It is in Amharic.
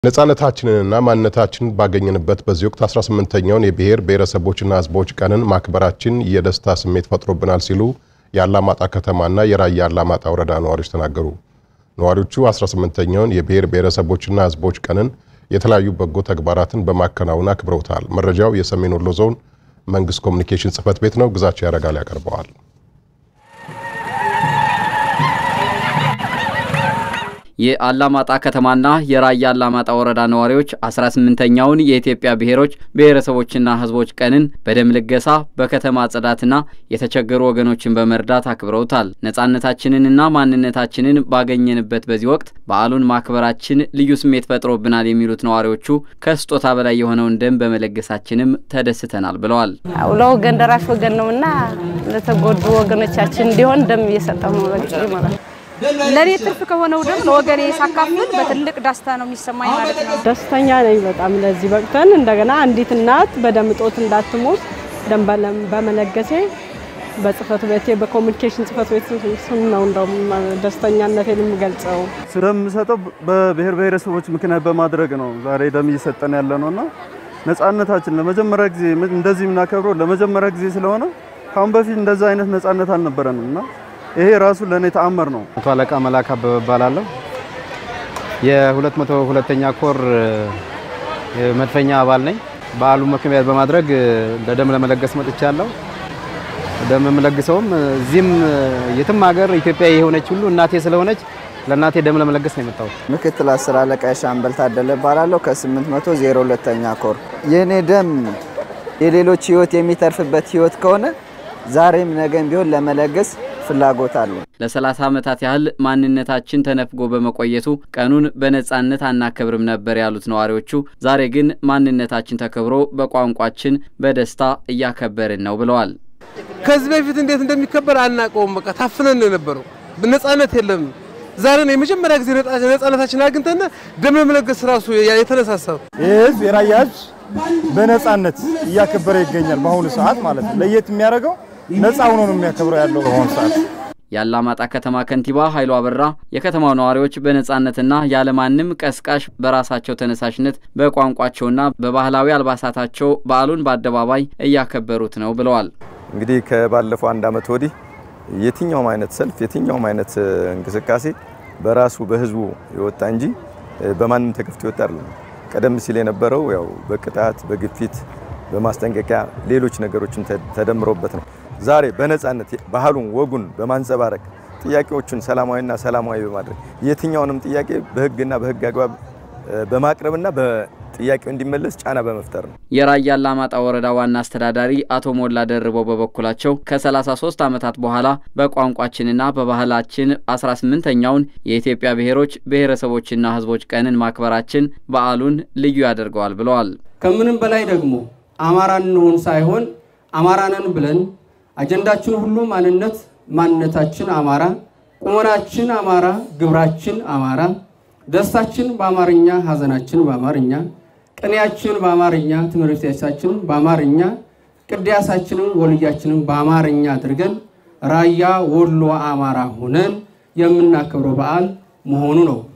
ነፃነታችንንና ማንነታችንን ባገኘንበት በዚህ ወቅት 18ኛውን የብሔር ብሔረሰቦችና ሕዝቦች ቀንን ማክበራችን የደስታ ስሜት ፈጥሮብናል ሲሉ የአላማጣ ከተማና የራያ አላማጣ ወረዳ ነዋሪዎች ተናገሩ። ነዋሪዎቹ 18ኛውን የብሔር ብሔረሰቦችና ሕዝቦች ቀንን የተለያዩ በጎ ተግባራትን በማከናወን አክብረውታል። መረጃው የሰሜን ወሎ ዞን መንግስት ኮሚኒኬሽን ጽሕፈት ቤት ነው። ግዛቸው ያረጋል ያቀርበዋል። የአላማጣ ከተማና የራያ አላማጣ ወረዳ ነዋሪዎች 18ኛውን የኢትዮጵያ ብሔሮች ብሔረሰቦችና ህዝቦች ቀንን በደም ልገሳ በከተማ ጽዳትና የተቸገሩ ወገኖችን በመርዳት አክብረውታል። ነፃነታችንንና ማንነታችንን ባገኘንበት በዚህ ወቅት በዓሉን ማክበራችን ልዩ ስሜት ፈጥሮብናል የሚሉት ነዋሪዎቹ ከስጦታ በላይ የሆነውን ደም በመለገሳችንም ተደስተናል ብለዋል። ለወገን ደራሽ ወገን ነውና ለተጎዱ ወገኖቻችን እንዲሆን ደም እየሰጠው ነው ማለት ነው። ለኔ ትርፍ ከሆነው ደም ለወገኔ ሳካፍል በትልቅ ደስታ ነው የሚሰማኝ ማለት ነው። ደስተኛ ነኝ በጣም ለዚህ በቅተን እንደገና አንዲት እናት በደም እጦት እንዳትሞት ደም በመለገሴ በጽህፈት ቤቴ በኮሚኒኬሽን ጽህፈት ቤት ስም ነው እንደውም ደስተኛነቴን የምገልጸው። ስለምሰጠው በብሔር ብሔረሰቦች ምክንያት በማድረግ ነው ዛሬ ደም እየሰጠን ያለ ነው እና ነጻነታችን ለመጀመሪያ ጊዜ እንደዚህ የምናከብረው ለመጀመሪያ ጊዜ ስለሆነ ካሁን በፊት እንደዛ አይነት ነጻነት አልነበረንም እና ይሄ ራሱ ለእኔ ተአምር ነው። መቶ አለቃ መላክ አበበ እባላለሁ። የሁለት መቶ ሁለተኛ ኮር መድፈኛ አባል ነኝ። በዓሉ ምክንያት በማድረግ ለደም ለመለገስ መጥቻለሁ። ደም የምለግሰውም እዚህም የትም ሀገር ኢትዮጵያ የሆነች ሁሉ እናቴ ስለሆነች ለእናቴ ደም ለመለገስ ነው የመጣሁት። ምክትል አስር አለቃ ሻምበል ታደለ እባላለሁ ከ802ኛ ኮር። የእኔ ደም የሌሎች ህይወት የሚተርፍበት ህይወት ከሆነ ዛሬም ነገም ቢሆን ለመለገስ ፍላጎት አለ። ለ30 ዓመታት ያህል ማንነታችን ተነፍጎ በመቆየቱ ቀኑን በነጻነት አናከብርም ነበር ያሉት ነዋሪዎቹ፣ ዛሬ ግን ማንነታችን ተከብሮ በቋንቋችን በደስታ እያከበርን ነው ብለዋል። ከዚህ በፊት እንዴት እንደሚከበር አናውቀውም። በቃ ታፍነን ነው የነበረው። ነጻነት የለም። ዛሬ ነው የመጀመሪያ ጊዜ ነጻነታችን አግኝተን ደም ለመለገስ ራሱ የተነሳሳው። ይህ ህዝብ የራያ ህዝብ በነጻነት እያከበረ ይገኛል። በአሁኑ ሰዓት ማለት ነው። ለየት የሚያደርገው ነፃ ሆኖ ነው የሚያከብረው ያለው በአሁኑ ሰዓት። የአላማጣ ከተማ ከንቲባ ኃይሉ አበራ የከተማው ነዋሪዎች በነጻነትና ያለማንም ቀስቃሽ በራሳቸው ተነሳሽነት በቋንቋቸውና በባህላዊ አልባሳታቸው በዓሉን በአደባባይ እያከበሩት ነው ብለዋል። እንግዲህ ከባለፈው አንድ ዓመት ወዲህ የትኛውም አይነት ሰልፍ የትኛውም አይነት እንቅስቃሴ በራሱ በህዝቡ የወጣ እንጂ በማንም ተከፍቶ የወጣ አይደለም። ቀደም ሲል የነበረው ያው በቅጣት በግፊት በማስጠንቀቂያ ሌሎች ነገሮችን ተደምሮበት ነው። ዛሬ በነጻነት ባህሉን ወጉን በማንጸባረቅ ጥያቄዎቹን ሰላማዊና ሰላማዊ በማድረግ የትኛውንም ጥያቄ በህግና በህግ አግባብ በማቅረብና በጥያቄው እንዲመለስ ጫና በመፍጠር ነው። የራያ አላማጣ ወረዳ ዋና አስተዳዳሪ አቶ ሞላ ደርበው በበኩላቸው ከ33 ዓመታት በኋላ በቋንቋችንና በባህላችን 18ኛውን የኢትዮጵያ ብሔሮች ብሔረሰቦችና ህዝቦች ቀንን ማክበራችን በዓሉን ልዩ ያደርገዋል ብለዋል። ከምንም በላይ ደግሞ አማራ እንሆን ሳይሆን አማራነን ብለን አጀንዳችን ሁሉ ማንነት ማንነታችን አማራ፣ ቁመናችን አማራ፣ ግብራችን አማራ፣ ደስታችን በአማርኛ፣ ሀዘናችን በአማርኛ፣ ቅኔያችን በአማርኛ፣ ትምህርት ቤታችን በአማርኛ፣ ቅዳሴያችንን ወልያችንን በአማርኛ አድርገን ራያ ወሎ አማራ ሆነን የምናከብረው በዓል መሆኑ ነው።